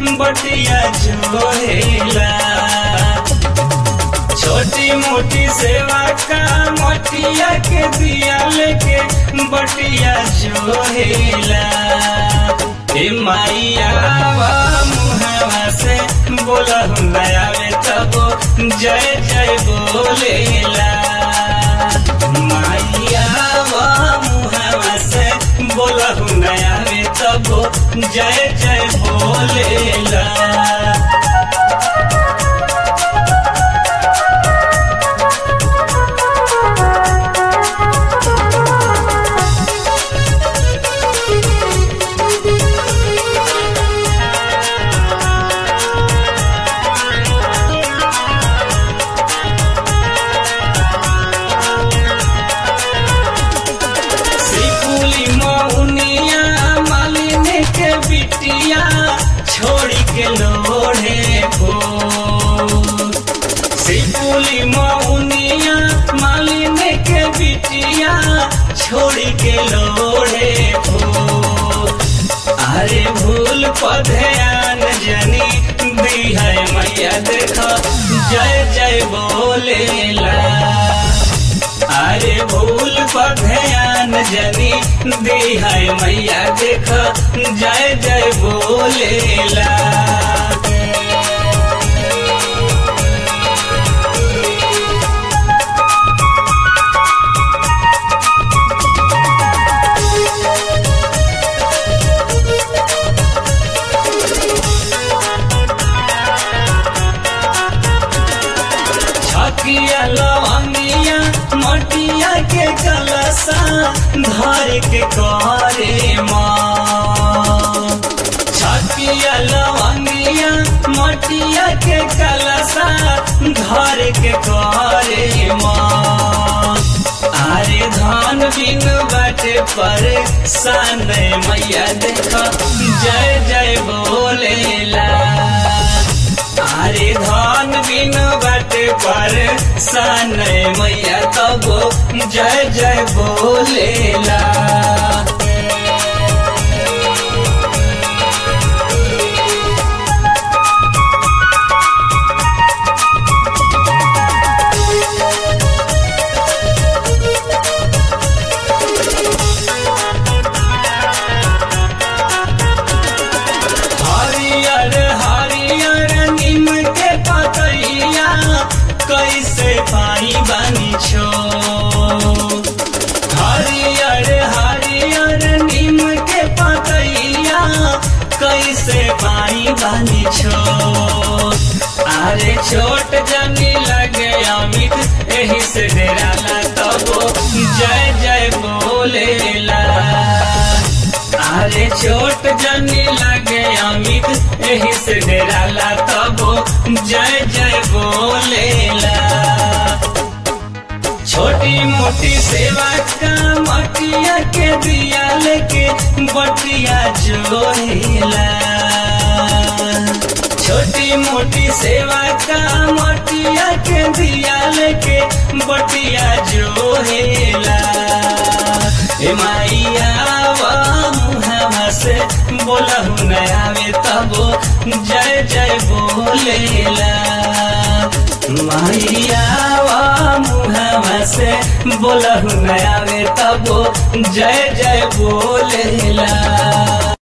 बटिया जोहेला छोटी मोटी सेवा का मटिया के दिया लेके बटिया जोहेला हे माइया मुहवा से बोला नया में तब जय जय बोलेला माइया मुहवा से बोला नया में तब जय जय बोलेला सिपुली मौनिया मालिनी के बिटिया छोड़ी के लोढ़े को सिपुली मौनिया मालिनी के बिटिया छोड़ी के लोढ़े को अरे भूल पधयान जनी दी है मैया देखो जय जय बोलेला अरे भूल पधयान जनी दी है मैया देख जय जय बोलेला छकिया लवंगिया मटिया के कलसा धर के करे माँ छकिया लवंगिया मटिया के कलसा धर के करे माँ अरे धान बिन बाटे पर सन मैया देख जय जय बोलेला अरे धान बिन बाटे पर सन मैया तब जय जय बोलेला हरियर हरियर नीम के पतैया कैसे पाई बानी छो हरियर हरियर नीम के पतैया कैसे पाई बानी छो अरे छोट जनी लगे अमित एही से डेराला तब जय जय बोलेला अरे छोट जनी लगे अमित एही से डेराला तब जय जय बोलेला छोटी मोटी सेवा का मटिया के दिया लेके बटिया जोहेला छोटी मोटी सेवा का मटिया के दिया लेके बटिया जोहेला ए माइया मुहवा से बोलहु नया में तब जय जय बोलेला माइया मुहवा से बोलहु नया में तब जय जय बोलेला